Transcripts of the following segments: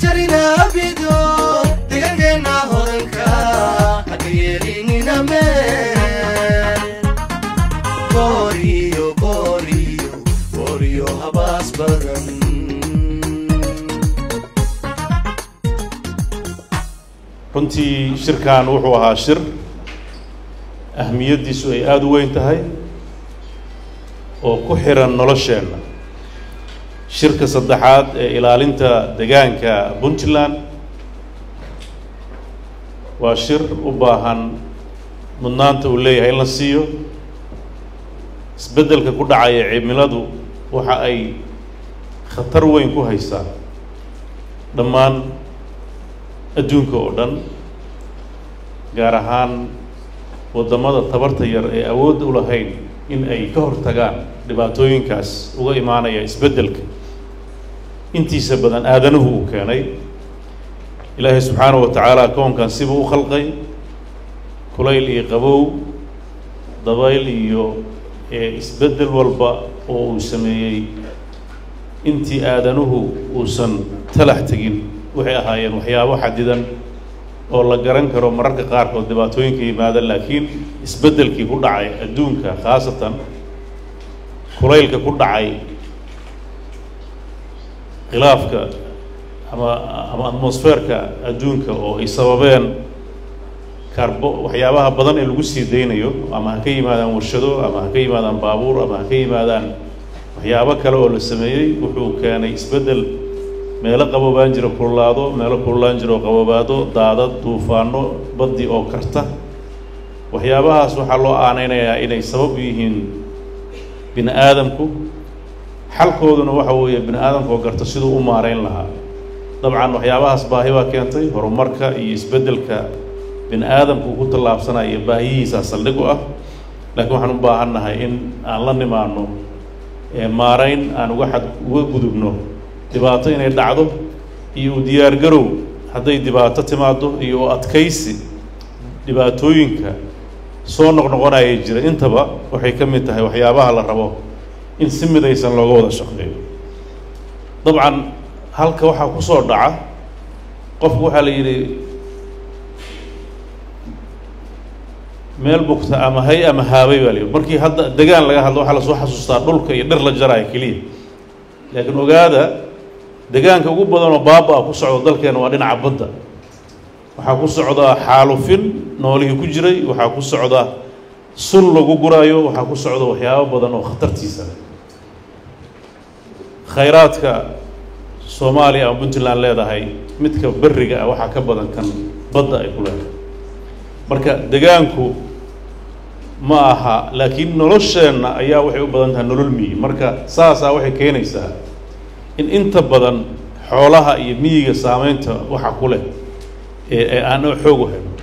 jarina abido degaankeena hodanka haka yeelinina meel booriyo booriyo booriyo habaas badan runtii shirkan wuxuu ahaa shir ahmiyaddiisu ay aada u weyn tahay oo ku xiran nolosheenna shirka saddexaad ee ilaalinta degaanka puntland waa shir u baahan mudnaanta uu leeyahay in la siiyo isbeddelka ku dhacaya cimiladu waxa ay khatar weyn ku haysaa dhammaan adduunka oo dhan gaar ahaan waddamada tabarta yar ee awoodda u lahayn in ay ka hortagaan dhibaatooyinkaas uga imaanaya isbeddelka intiisa badan aadanuhu uu keenay ilaahay subxaanahu wa tacaala koonkan sibuu u khalqay kulayl iyo qabow dabayl iyo ee isbeddel walba oo uu sameeyey intii aadanuhu uusan talax tegin waxay ahaayeen waxyaabo xadidan oo la garan karo mararka qaarkood dhibaatooyinka yimaada laakiin isbeddelkii ku dhacay adduunka khaasatan kulaylka ku dhacay khilaafka ama ama atmosfeerka adduunka oo ay sababeen karbo waxyaabaha badan ee lagu sii daynayo ama ha ka yimaadaan warshado ama ha ka yimaadaan baabuur ama ha ka yimaadaan waxyaabo kale oo la sameeyey wuxuu keenay isbeddel meelo qaboobaan jiro kululaado meelo kululaan jiro qaboobaado daadad duufaano baddi oo karta waxyaabahaas waxaa loo aaneynayaa inay sabab u yihiin bini aadamku xalkooduna waxa weeye bini aadamku oo garta siduu u maareyn lahaa dabcan waxyaabahaas baahi baa keentay horumarka iyo isbeddelka bini aadamku ku tallaabsanaya iyo baahiyihiisaa saldhig u ah laakiin waxaan u baahan nahay in aan la nimaano maareyn aan uga xad uga gudubno dhibaato inay dhacdo iyo u diyaargarow hadday dhibaato timaado iyo u adkaysi dhibaatooyinka soo noqnoqonaya jira intaba waxay ka mid tahay waxyaabaha la rabo in si midaysan looga wada shaqeeyo dabcan halka waxaa ku soo dhaca qofku waxaa la yidhi meel bugta ama hay ama haabay baa la yidhi markii hadda degaan laga hadlo waxaa lasoo xasuustaa dhulka iyo dhir la jaraayo keliya laakiin ogaada degaanka ugu badanoo baaba-a ku socda dalkeena waa dhinaca badda waxaa ku socda xaalufin noolihii ku jiray waxaa ku socda sun lagu guraayo waxaa ku socda waxyaabo badan oo khatartiisa leh khayraadka soomaaliya ama puntland leedahay midka berriga ah waxaa ka badan kan badda ay ku leedahay marka degaanku ma aha laakiin nolosheenna ayaa waxay u badan tahay nolol miyi marka saasaa waxay keenaysaa in inta badan xoolaha iyo miyiga saameynta waxa ku leh ee ee aan xoog u hayno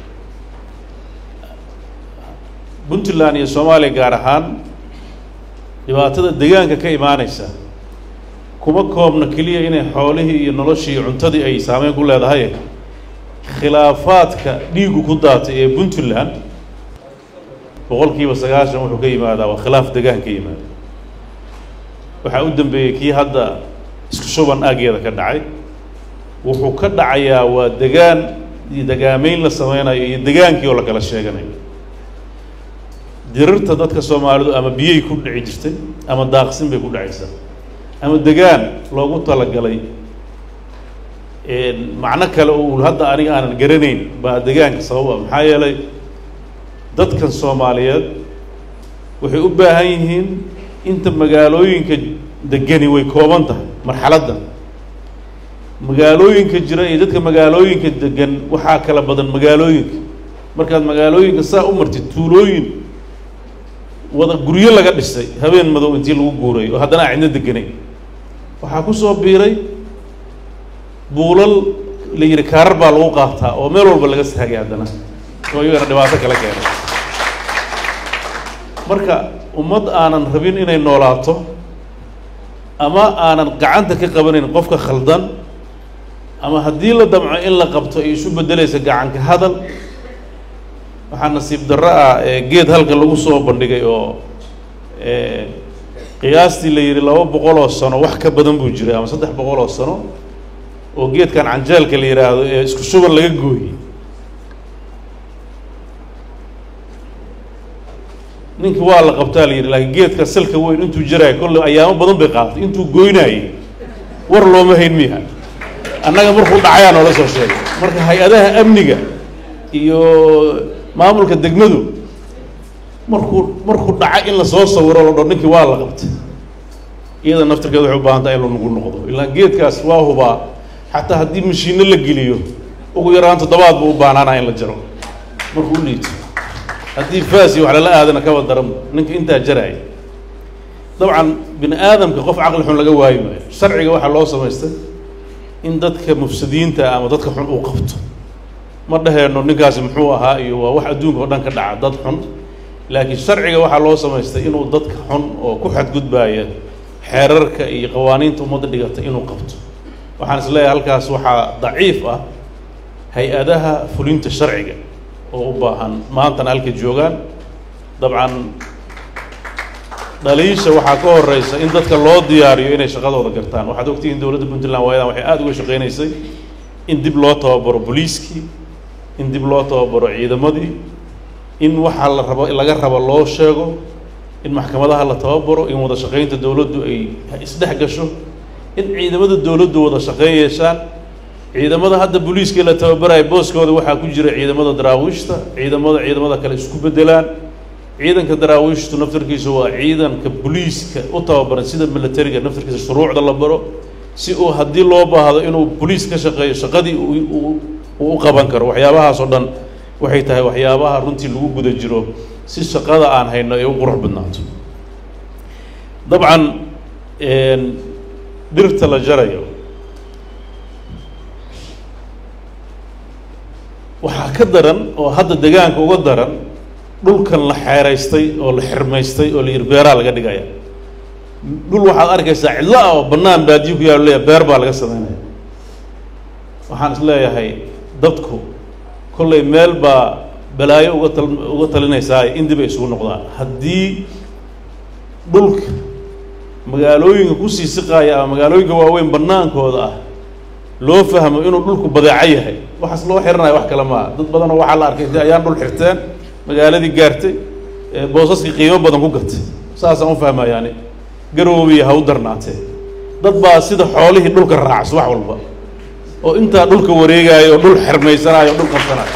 puntland iyo soomaaliya gaar ahaan dhibaatada degaanka ka imaanaysa kuma koobna keliya inay xoolihii iyo noloshii iyo cuntadii ay saameyn ku leedahay khilaafaadka dhiigu ku daatay ee puntland boqol kiiba sagaashan wuxuu ka yimaadaa waa khilaaf degaan ka yimaada waxaa u dambeeyey kii hadda isku shuban aageeda ka dhacay wuxuu ka dhacayaa waa degaan iyo degaameyn la sameynayo iyo degaankii oo la kala sheeganayo dirirta dadka soomaalidu ama biyay ku dhici jirtay ama daaqsin bay ku dhacaysaa ama degaan loogu talagalay macno kale oo uu hadda aniga aanan garanayn baa degaanka sabab ah maxaa yeelay dadkan soomaaliyeed waxay u baahan yihiin inta magaalooyinka degani way kooban tahay marxaladda magaalooyinka jira iyo dadka magaalooyinka degan waxaa kala badan magaalooyinka markaad magaalooyinka saa u martid tuulooyin wada guryo laga dhisay habeen madow intii lagu guuray oo haddana aan cidna deganay waxaa ku soo biiray buulal la yidhi kaarar baa lagu qaataa oo meel walba laga saagay haddana oo iyagana dhibaato kala keenay marka ummad aanan rabin inay noolaato ama aanan gacanta ka qabanayn qofka khaldan ama haddii la damco in la qabto ay isu beddelaysa gacanka hadal waxaa nasiib darro ah ee geed halka lagu soo bandhigay oo qiyaastii la yidhi laba boqol oo sano wax ka badan buu jiray ama saddex boqol oo sano oo geedkan canjeelka la yidhaahdo ee isku shuban laga gooyey ninkii waa la qabtaa la yidhi laakiin geedka salka weyn intuu jaraayo kolle ayaamo badan bay qaadatay intuu goynaayey war looma hayn miya annaga markuu dhacayaa noola soo sheegay marka hay-adaha amniga iyo maamulka degmadu markuu markuu dhaca in lasoo sawiro la dho ninkii waa la qabtay iyada naftirkeeda waxay u baahan tahay in lanugu noqdo ilaa geedkaas waa hubaa xataa haddii mashiinno la geliyo ugu yaraan toddobaad buu u baanaanaa in la jaro markuu u liito haddii faasi wax lala aadana kaba daran ninka intaa jaraaya dabcan bini aadamka qof caqli xun laga waayi maayo sharciga waxaa loo samaystay in dadka mufsidiinta ama dadka xun uu qabto ma dhaheenno ninkaasi muxuu ahaa iyo waa wax adduunka oo dhan ka dhaca dad xun laakiin sharciga waxaa loo samaystay inuu dadka xun oo ku xadgudbaaya xeerarka iyo qawaaniinta ummadda dhigata inuu qabto waxaan is leeyahay halkaas waxaa daciif ah hay-adaha fulinta sharciga oo u baahan maantana halkay joogaan dabcan dhaliisha waxaa ka horeysa in dadka loo diyaariyo inay shaqadooda gartaan waxaad ogtihiin dowladda puntland waayadan waxay aada uga shaqeynaysay in dib loo tababaro booliiskii in dib loo tababaro ciidamadii in waxaa la rabo laga rabo loo sheego in maxkamadaha la tababaro in wada shaqeynta dowladdu ay isdhex gasho in ciidamada dowladdu wada shaqeyn yeeshaan ciidamada hadda booliiskii la tababaraya booskooda waxaa ku jira ciidamada daraawiishta ciidamada ciidamada kale isku bedelaan ciidanka daraawiishtu naftarkiisa waa ciidanka booliiska u tababaran sida militariga naftarkiisa shuruucda la baro si uu haddii loo baahdo inuu boliis ka shaqeeyo shaqadii uu u qaban karo waxyaabahaas oo dhan waxay tahay waxyaabaha runtii lagu guda jiro si shaqada aan hayno ay u qurux badnaato dabcan dhirta la jarayo waxaa ka daran oo hadda degaanka uga daran dhulkan la xeeraystay oo la xirmaystay oo la yidhi beeraa laga dhigaya dhul waxaad arkaysaa cidlo ah oo bannaan baadiyo ku yaalo leeyahay beer baa laga sameynaya waxaan is leeyahay dadku kollay meel baa balaayo uga tal uga talinaysaa in dib ay isugu noqdaan haddii dhulka magaalooyinka kusii siqaaya ama magaalooyinka waaweyn bannaankooda ah loo fahmo inuu dhulku badeeco yahay waxaas loo xiranaya wax kale maaha dad badanoo waxaa la arkay ayaan dhul xirteen magaaladii gaartay boosaskii qiimo badan ku gatay saasaan u fahmaa yani garoobiya ha u darnaatee dad baa sida xoolihii dhulka raacas wax walba oo intaa dhulka wareegaayo oo dhul xermaysanaayo o dhul qabsanaayo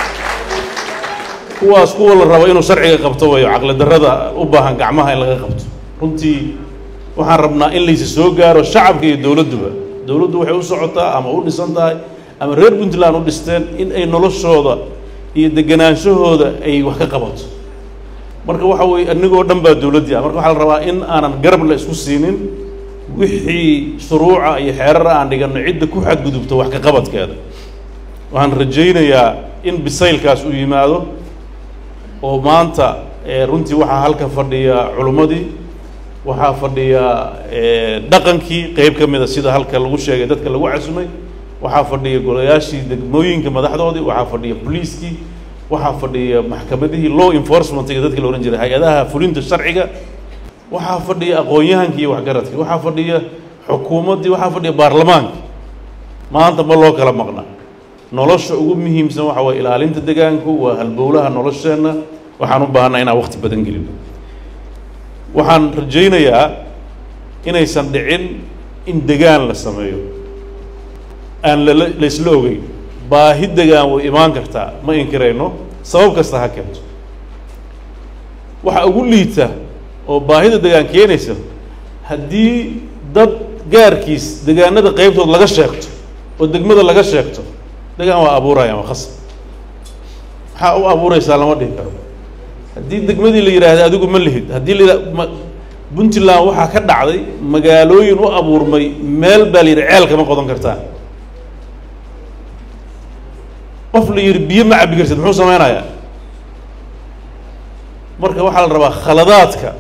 kuwaas kuwa la rabo inuu sharciga qabto wayo caqli darrada u baahan gacmaha in laga qabto runtii waxaan rabnaa in laysi soo gaaro shacabka iyo dowladduba dowladdu waxay u socotaa ama u dhisan tahay ama reer puntland u dhisteen in ay noloshooda iyo deganaanshahooda ay wax ka qabato marka waxa weeye anigoo dhan baa dowladdii ah marka waxaa la rabaa in aanan garab la isku siinin wixii shuruuca iyo xeerara aan dhiganno cidda ku xadgudubto wax ka qabadkeeda waxaan rajaynayaa in bisaylkaas uu yimaado oo maanta runtii waxaa halka fadhiya culimmadii waxaa fadhiya dhaqankii qeyb ka mida sida halka lagu sheegay dadka lagu casumay waxaa fadhiya golayaashii degmooyinka madaxdoodii waxaa fadhiya boliiskii waxaa fadhiya maxkamadihii law enforcementiga dadkii la odhan jiray hay-adaha fulinta sharciga waxaa fadhiya aqoon-yahankii iyo waxgaradkii waxaa fadhiya xukuumaddii waxaa fadhiya baarlamaanka maanta ma loo kala maqna nolosha ugu muhiimsan waxa waye ilaalinta degaanku waa halbowlaha nolosheenna waxaan u baahanaa inaan waqti badan gelino waxaan rajaynayaa inaysan dhicin in degaan la sameeyo aan lala laysla ogeyn baahi degaan way imaan kartaa ma inkirayno sabab kasta ha keento waxa ugu liita oo baahida degaan keenaysa haddii dad gaarkiis degaanada qeybtood laga sheegto oo degmada laga sheegto degaan waa abuuraya waa khasab maxaa u abuuraysaa lama dhihi karo haddii degmadii la yidhaahda adigu ma lihid haddii la yidhah puntland waxaa ka dhacday magaalooyin u abuurmay meel baa la yidhi ceel kama qodan kartaan qof la yidhi biyo ma cabbi kartid muxuu sameynayaa marka waxaa la rabaa khaladaadka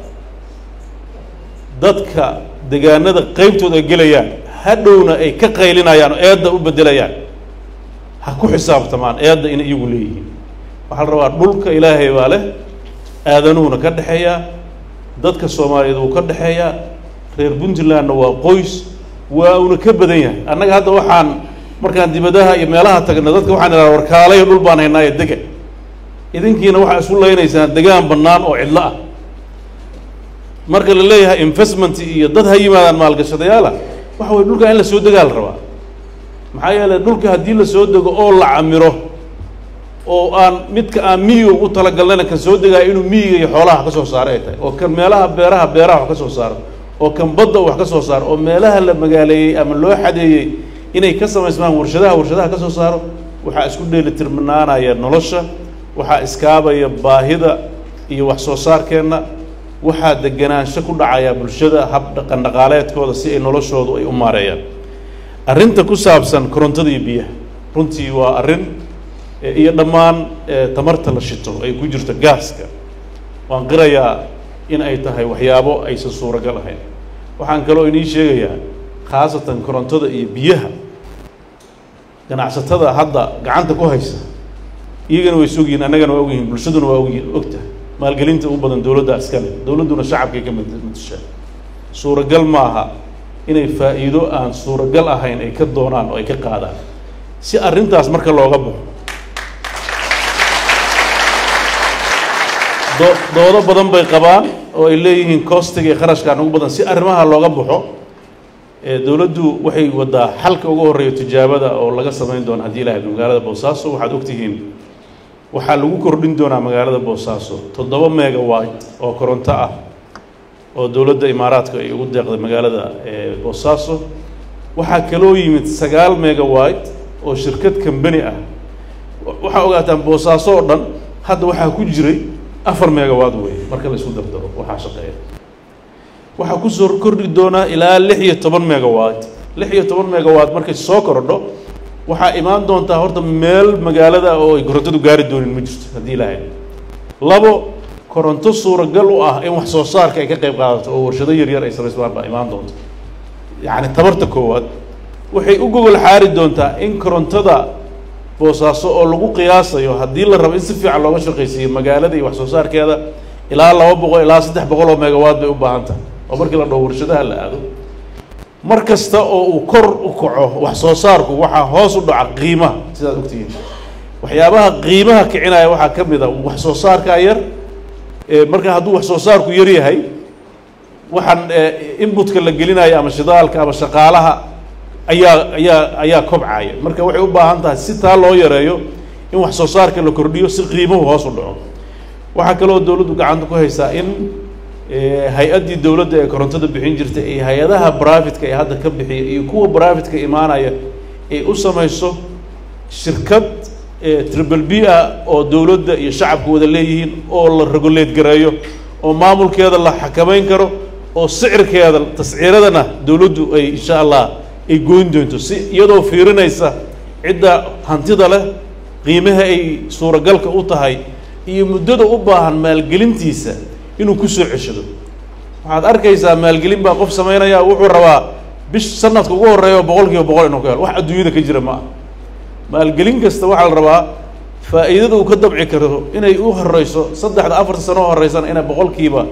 dadka degaanada qeybtooda ay gelayaan hadhowna ay ka qaylinayaan oo eedda u beddelayaan ha ku xisaabtamaan eedda inay iyagu leeyihiin waxaa la rabaa dhulka ilaahay baa leh aadanuhuna ka dhexeeyaa dadka soomaaliyeed wuu ka dhexeeyaa reer puntlandna waa qoys waa una ka badan yahay annaga hadda waxaan markaan dibadaha iyo meelaha tagna dadka waxaan idhaha warkaalayo dhul baan haynaayo dega idinkiina waxaa isu laynaysaan degaan bannaan oo cidlo ah marka la leeyahay investment iyo dad ha yimaadaan maalgashadayaala waxa weye dhulka in la soo degaa la rabaa maxaa yeelay dhulka haddii la soo dego oo la camiro oo aan midka aan miyiga ugu talagalnayna kan soo degaayo inuu miyiga iyo xoolaha ka soo saaro ay tahay oo kan meelaha beeraha beeraha wax ka soo saaro oo kan badda wax ka soo saaro oo meelaha la magaaleeyey ama loo xadeeyey inay ka samaysmaan warshadaha warshadaha ka soo saaro waxaa isku dheelitirnaanaya nolosha waxaa iskaabaya baahida iyo wax soo saarkeenna waxaa deganaansho ku dhacaya bulshada hab dhaqan dhaqaaleedkooda si ay noloshoodu ay u maareeyaan arrinta ku saabsan korontada iyo biyaha runtii waa arrin iyo dhammaan tamarta la shito ay ku jirto gaaska waan qirayaa in ay tahay waxyaabo aysan suuragal ahayn waxaan kaloo inii sheegayaa khaasatan korontada iyo biyaha ganacsatada hadda gacanta ku haysa iyagana way sogyihin annagana waa ogyihin bulshaduna waa ogyihin ogtahay maalgelinta ugu badan dowladda iskale dowladduna shacabkay ka matashaa suuragal maaha inay faa'iido aan suuragal ahayn ay ka doonaan oo ay ka qaadaan si arrintaas marka looga baxo do doodo badan bay qabaan oo ay leeyihiin costiga iyo kharashkaan ugu badan si arrimaha looga baxo dowladdu waxay wadaa xalka ugu horreeya tijaabada oo laga samayn doono haddii ilahay magaalada boosaaso waxaad ogtihiin waxaa lagu kordhin doonaa magaalada boosaaso toddoba megawat oo koronto ah oo dowladda imaaraadka ay ugu deeqday magaalada boosaaso waxaa kaloo yimid sagaal megawat oo shirkad kambani ah waxaa ogaataan boosaaso oo dhan hadda waxaa ku jiray afar megawat wey marka la isku dardaro waxaa shaqeeya waxaa kusoo kordhi doonaa ilaa lix iyo toban megawat lix iyo toban megawat markay soo kordho waxaa imaan doontaa horta meel magaalada oo ay korontadu gaari doonin ma jirto haddii ilahay labo koronto suuragal u ah in wax soo saarka ay ka qayb qaadato oo warshado yaryar ay samaysmaan baa imaan doonta yacni tabarta koowaad waxay u gogol xaari doontaa in korontada boosaaso oo lagu qiyaasayo haddii la rabo in si fiican looga shaqaysiiyo magaalada iyo wax soo saarkeeda ilaa laba boqol ilaa saddex boqol oo megawatt bay u baahan tahay oo markii la dhaho warshadaha la aado mar kasta oo uu kor u kaco wax soo saarku waxaa hoos u dhaca qiimaha sidaad ogtihiin waxyaabaha qiimaha kicinaya waxaa ka mid a wax soo saarkaa yar marka hadduu wax soo saarku yar yahay waxaan inbutka la gelinayo ama shidaalka ama shaqaalaha ayaa ayaa ayaa kobcaya marka waxay u baahan tahay si taa loo yareeyo in wax soo saarka la kordhiyo si qiimuhu hoos u dhaco waxaa kaloo dowladdu gacanta ku haysaa in hay-addii dowladda ee korontada bixin jirtay iyo hay-adaha brafidka ee hadda ka bixiya iyo kuwa brafidka imaanaya ay u samayso shirkad triple b ah oo dowladda iyo shacabku wada leeyihiin oo la regulate gareeyo oo maamulkeeda la xakamayn karo oo sicirkeeda tasciiradana dowladdu ay insha allah ay goyn doonto si iyadoo fiirinaysa cidda hantida leh qiimaha ay suuragalka u tahay iyo muddada u baahan maalgelintiisa inuu ku soo ceshado waxaad arkaysaa maalgelin baa qof samaynaya wuxuu rabaa bish sanadka ugu horreeya boqol kiiba boqol inuu ka helo wax adduunyada ka jira ma ah maalgelin kasta waxaa la rabaa faa'iidada uu ka dabci karo inay u horeyso saddexda afarta sano oo horeysana inay boqolkiiba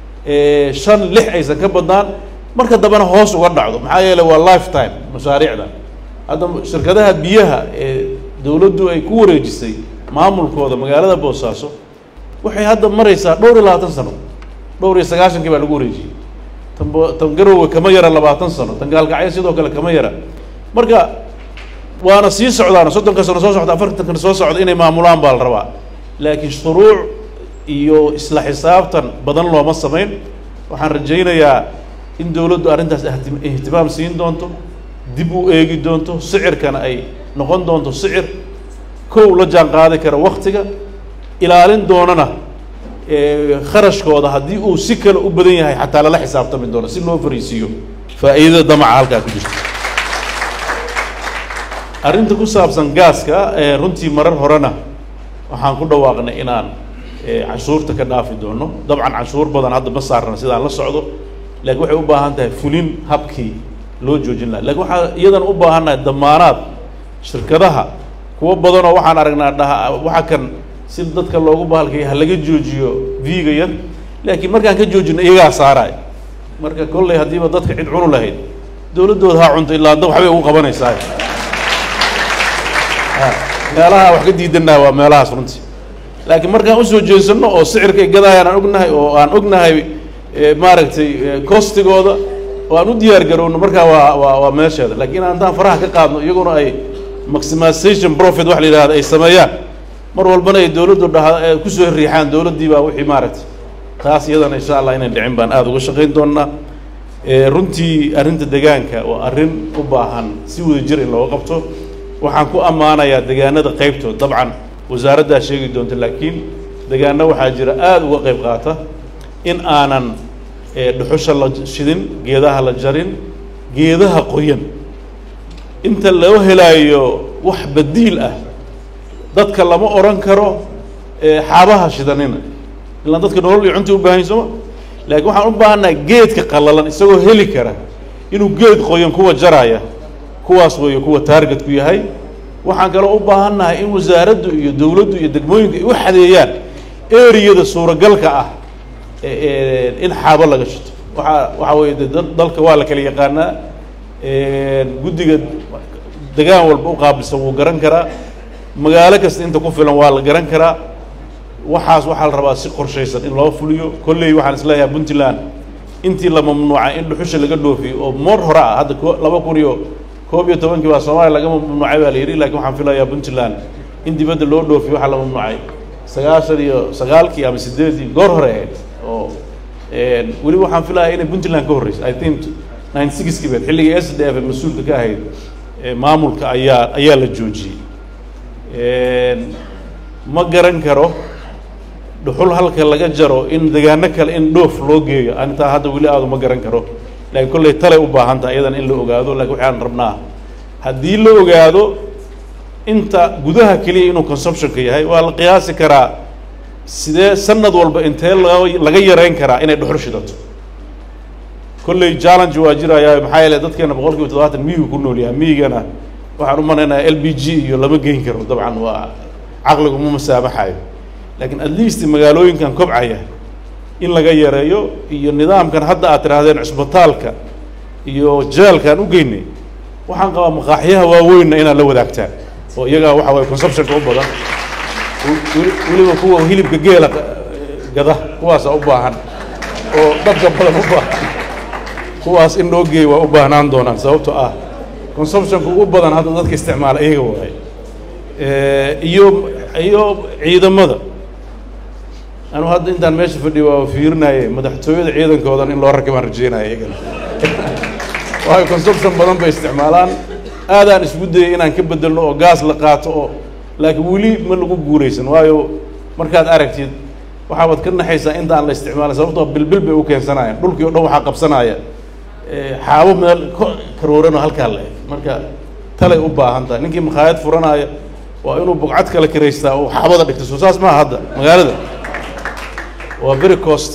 shan lix aysan ka badnaan marka dambena hoos uga dhacdo maxaa yeeley waa life time mashaariicda hadda shirkadaha biyaha ee dowladdu ay ku wareejisay maamulkooda magaalada boosaaso waxay hadda maraysaa dhowr iyo labaatan sano dhowr iyo sagaashankii baa lagu wareejiyey tan bo tan garowe kama yara labaatan sano tan gaalkacyo sidoo kale kama yara marka waana sii socdaan soddonka sano soo socda afartankan soo socda inay maamulaan baa la rabaa laakiin shuruuc iyo isla xisaabtan badan looma samayn waxaan rajaynayaa in dowladdu arrintaas ihti- ihtimaam siin doonto dib u eegi doonto sicirkana ay noqon doonto sicir kow la jaan qaadi kara waktiga ilaalin doonana kharashkooda haddii uu si kale u badan yahay xataa lala xisaabtami doono si loo fariisiiyo faa'iidada damaca halkaa ku jirta arrinta ku saabsan gaaska runtii marar horena waxaan ku dhawaaqnay inaan canshuurta ka dhaafi doono dabcan canshuur badan hadda ma saarna sidaan la socdo laakiin waxay u baahan tahay fulin habkii loo joojin laha lakin waxaa iyadana u baahannahay damaanaad shirkadaha kuwo badanoo waxaan aragnaa dhaha waxa kan si dadka loogu bahalkay ha laga joojiyo viga yar laakiin markaan ka joojino iyagaa saaraay marka kolley haddiiba dadka cid cunu lahayd dowladdooda ha cunto ilaa hadda waxbay ugu qabanaysaa meelaha wax ka diidannaha waa meelahaas runtii laakiin markaan usoo jeesanno oo sicirka ay gadaayaan aan ognahay oo aan ognahay maaragtay costigooda oo aan u diyaar garowno markaa waa waa waa meesheeda laakiin haddaan faraha ka qaadno iyaguna ay maximization profit wax la yidhahda ay sameeyaan mar walbana ay dowladdu dhaha kusoo riixaan dowladdii baa wixii maaragtay taas iyadana insha allah inayn dhicin baan aada uga shaqayn doonnaa runtii arrinta degaanka waa arrin u baahan si wada jir in looga qabto waxaan ku ammaanayaa degaanada qaybtood dabcan wasaaraddaa sheegi doonta laakiin degaano waxaa jira aada uga qayb qaata in aanan dhuxusha la shidin geedaha la jarin geedaha qoyan inta loo helaayo wax badiil ah dadka lama odhan karo xaabaha shidanina ilaan dadka nolol iyo cunta u baahan sooma laakiin waxaan u baahannaha geedka qallalan isagoo heli kara inuu geed qoyan kuwa jaraya kuwaas weeyo kuwa taargetku yahay waxaan kaloo u baahannahay in wasaaraddu iyo dowladdu iyo degmooyinka ay u xadeeyaan eriyada suuragalka ah in xaabo laga shito waxaa waxaa weeye de dalka waa la kala yaqaanaa guddiga degaan walba u qaabilsan wuu garan karaa magaalo kasta inta ku filan waa la garan karaa waxaas waxaa la rabaa si qorshaysan in loo fuliyo kolley waxaan isleeyahay puntland intii la mamnuucay in dhuxusha laga dhoofiyo oo moor hore ah hadda laba kun iyo koob iyo tobankii baa soomaaliya laga mamnuucay baa la yidhi lakin waxaan filayaa puntland in dibadda loo dhoofiyo waxaa la mamnuucay sagaashan iyo sagaalkii ama sideedii goor hore ahayd oo weliba waxaan filayaa inay puntland ka horreysay i think nine sixkii beed xilligii s d f mas-uulka ka ahayd maamulka ayaa ayaa la joojiyey ma garan karo dhuxul halka laga jaro in degaano kale in dhoof loo geeyo intaa hadda weli aadu ma garan karo laakiin kolley talay u baahan taha iyadana in la ogaado lakin waxaan rabnaa haddii la ogaado inta gudaha keliya inuu consumptionka yahay waa la qiyaasi karaa sidee sanad walba intee laga laga yareyn karaa inay dhuxul shidato kolley challenge waa jiraya maxaa yeele dadkeena boqol kiiba toddobaatan miyigu ku nool yahay miyigana waxaan u malaynayaa l b g iyo lama geyn karo dabcan waa caqligu ma masaamaxayo laakiin at least magaalooyinkan kobcaya in laga yareeyo iyo nidaamkan hadda aad tidhaahdeen cusbitaalka iyo jeelkaan u geynay waxaan qabaa maqaaxyaha waaweynna inaad la wadaagtaan oo iyagaa waxa waye consumptionka u badan weliba kuwa hilibka geela gada kuwaasa u baahan oo dadka badan u baahan kuwaas in loo geeyo waa u baahnaan doonaan sababto ah consumptionka ugu badan hadda dadka isticmaala iyaga waaye iyo iyo ciidamada anu hadda intaan meesha fadhiyo waa fiirinaye madaxtooyada ciidankoodan in loo rakibaan rajeynaya iyagana waayo consumption badan bay isticmaalaan aadaan isku dayay inaan ka bedelno oo gaas la qaato oo laakiin weli ma lagu guuraysan waayo markaad aragtid waxaabaad ka naxaysaa intaan la isticmaalay sababtoo bilbil bay u keensanayaan dhulkii o dhan waxaa qabsanaya xaabo meel karooranoo halkaa la eg marka talay u baahan tahay ninkii makhaayad furanaya waa inuu bugcad kala kiraystaa oo xaabada dhigto soo saas maaha hadda magaalada waa very cost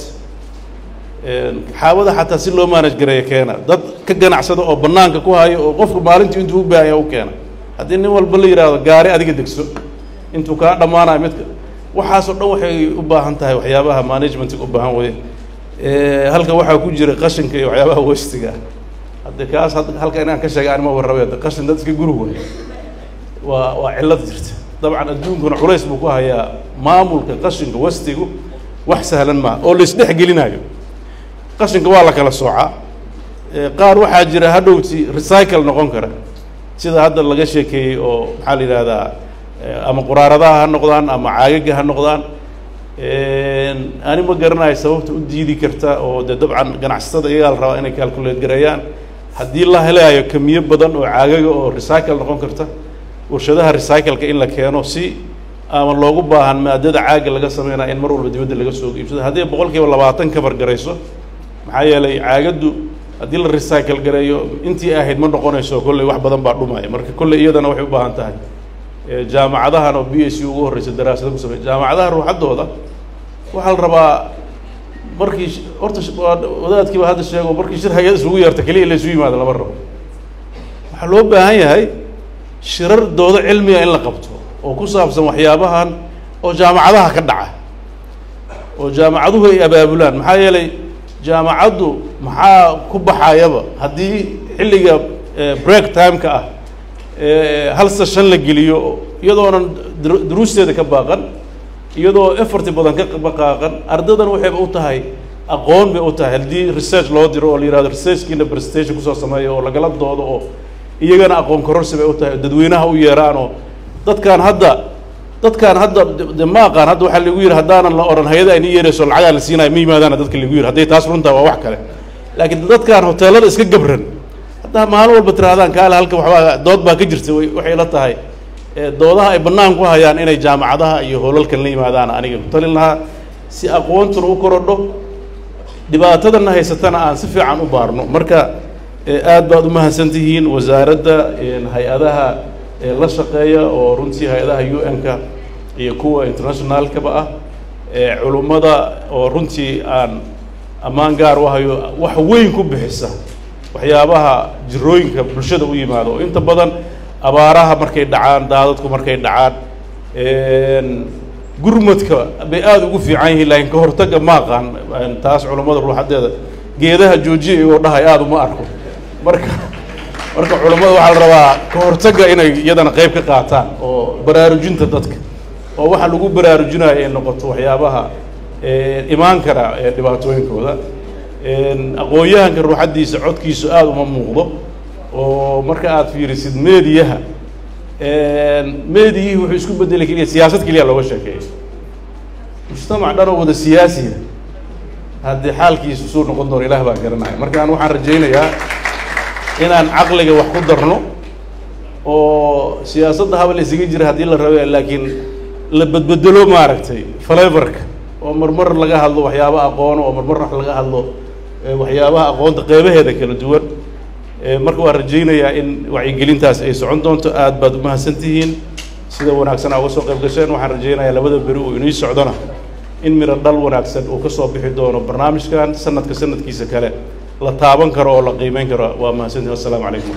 xaabada xataa si loo manage gareeya keena dad ka ganacsada oo banaanka ku hayo oo qofku maalintii intuu u baahaya u keena haddii nin walba la yidhaahdo gaari adiga degso intuu kaa dhammaanayo midka waxaasoo dhan waxay u baahan tahay waxyaabaha managementka u baahan weye halka waxaa ku jira qashinka iyo waxyaabaha westiga hadde kaas halka inaan ka sheega anima warrabe qashin dad iska guri way waa waa cillad jirta dabcan adduunkuna culays buu ku hayaa maamulka qashinka westigu wax sahlan maaha oo la isdhex gelinayo qashinka waa la kala soocaa qaar waxaa jira hadhowti recycle noqon kara sida hadda laga sheekeeyey oo maxaa la yidhahdaa ama quraaradaha ha noqdaan ama caagaga ha noqdaan ani ma garanayo sababta u diidi karta oo dee dabcan ganacsatada iyagaa la rabaa inay calculate gareeyaan haddii la helayo kamiyo badan oo caagaga oo recycle noqon karta warshadaha recycle-ka in la keeno si ama loogu baahan maadada caaga laga sameynaya in mar walba dibadda laga soo iibsado haddii boqol kiiba labaatan kabar garayso maxaa yeelay caagaddu haddii la recycle gareeyo intii ahayd ma noqonayso kolley wax badan baa dhumaya marka kolley iyadana waxay u baahan tahay jaamacadahan oo b s u ugu horreysa daraasada ku samey jaamacadaha ruuxaddooda waxaa la rabaa markii horta wadaadkiiba hadda sheego markii shir hay-ad isugu yeerta keliya la isu yimaado lama rabo waxaa loo baahan yahay shirar doodo cilmiga in la qabto oo ku saabsan waxyaabahan oo jaamacadaha ka dhaca oo jaamacaduhu ay abaabulaan maxaa yeelay jaamacaddu maxaa ku baxayaba haddii xilliga break time-ka ah hal session la geliyo iyadoonan duruusteeda ka baaqan iyadoo efforti badan ka baqaaqan ardaydan waxayba u tahay aqoon bay u tahay haddii research loo diro oo la yihahdo researchkiina presentation kusoo sameeyo oo lagala doodo oo iyagana aqoon kororsi bay u tahay oo dadweynaha u yeeraan oo dadkaan hadda dadkaan hadda de ma aqaan hadda waxaa lagu yidhi haddaanan la odhan hay-ada ayni yeerayso lacagaa la siinayo ma yimaadaana dadka lagu yidhi hadday taas runtaa waa wax kale laakiin dadkaan hoteelada iska gabran haddaa maalin walba tirahdaan kaale halka waxbaa dood baa ka jirta waxay la tahay doodaha ay bannaan ku hayaan inay jaamacadaha iyo hoolalkan la yimaadaan aniga ku talin lahaa si aqoontuna u korodho dhibaatadana haysatana aan si fiican u baarno marka aad baad u mahadsan tihiin wasaaradda hay-adaha la shaqeeya oo runtii hay-adaha u n-ka iyo kuwa internationalkaba ah culummada oo runtii aan ammaan gaar u hayo wax weyn ku bixisa waxyaabaha jirooyinka bulshada u yimaado oo inta badan abaaraha markay dhacaan daadadku markay dhacaan gurmadka bay aada ugu fiican yihiin laakiin ka hortagga ma aqaan taas culummada ruuxadeeda geedaha joojiya iyagoo dhahay aada uma arko marka marka culummada waxaa la rabaa ka hortagga inay iyadana qayb ka qaataan oo baraarujinta dadka oo waxa lagu baraarujinayo ay noqoto waxyaabaha imaan kara ee dhibaatooyinkooda aqoon-yahanka ruuxaddiisa codkiisu aada uma muuqdo oo marka aada fiirisid meediyaha meediyihii wuxuu isku bedelay keliya siyaasad keliya looga sheekeeyo mujtamac dhan oo wada siyaasiya haddii xaalkiisu suu noqon doono ilaah baa garanaya markaan waxaan rajaynayaa inaan caqliga wax ku darno oo siyaasadda haba la isaga jira haddii la rabe laakiin la bedbedelo maaragtay faleverka oo marmar laga hadlo waxyaaba aqoono oo marmar wax laga hadlo waxyaabaha aqoonta qeybaheeda kala duwan marka waan rajaynayaa in wacyigelintaas ay socon doonto aad baad umahadsan tihiin sida wanaagsan aa uga soo qayb gasheen waxaan rajaynayaa labada beri uu inii socdona in miro dhal wanaagsan uu ka soo bixi doono barnaamijkan sanadka sanadkiisa kale la taaban karo oo la qiimeyn karo waa mahadsantihin assalaamu calaykum